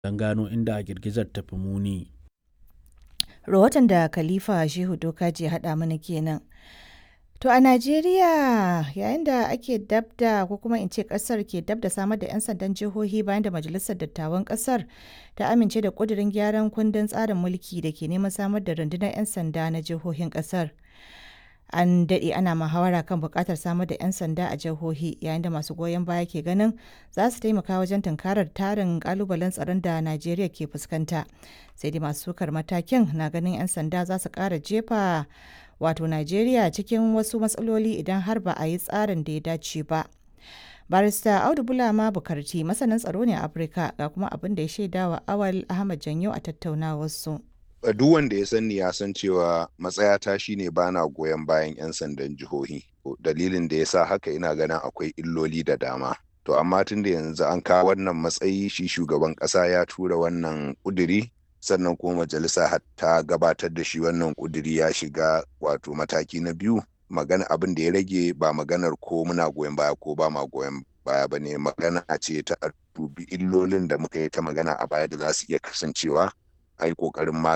don gano inda girgizar ta fi muni. Rahoton da Khalifa Shehu Dokaji ya haɗa mana kenan. To a Najeriya yayin da ake dab da ko kuma in ce ƙasar ke dab da samar da 'yan sandan jihohi bayan da Majalisar Dattawan ƙasar ta amince da ƙudurin gyaran kundin tsarin mulki da ke neman samar da rundunar 'yan sanda na jihohin ƙasar. An daɗe ana muhawara kan buƙatar samar da 'yan sanda a jihohi yayin da masu goyon baya ke ganin za su taimaka wajen tunkarar tarin ƙalubalen tsaron da Najeriya ke fuskanta. Sai dai masu sukar matakin na ganin 'yan sanda za su ƙara jefa wato Najeriya cikin wasu matsaloli idan har ba a yi tsarin da ya dace ba. Barista Audu Bulama Bukarti masanin tsaro ne a Afirka ga kuma abin da ya shaidawa Awal Ahmad Janyo a tattaunawarsu. duk wanda ya sani ya san cewa matsayata shine bana goyon bayan 'yan sandan jihohi dalilin da ya sa haka ina ganin akwai illoli da dama to amma tun da yanzu an kawo wannan matsayi shi shugaban ƙasa ya tura wannan ƙuduri sannan kuma majalisa ta gabatar da shi wannan ƙuduri ya shiga wato mataki na biyu magana abin da ya rage ba maganar ko muna goyon baya ko ba ma goyon baya ba ne magana ce ta dubi illolin da muka yi ta magana a baya da za su iya kasancewa a yi ƙoƙarin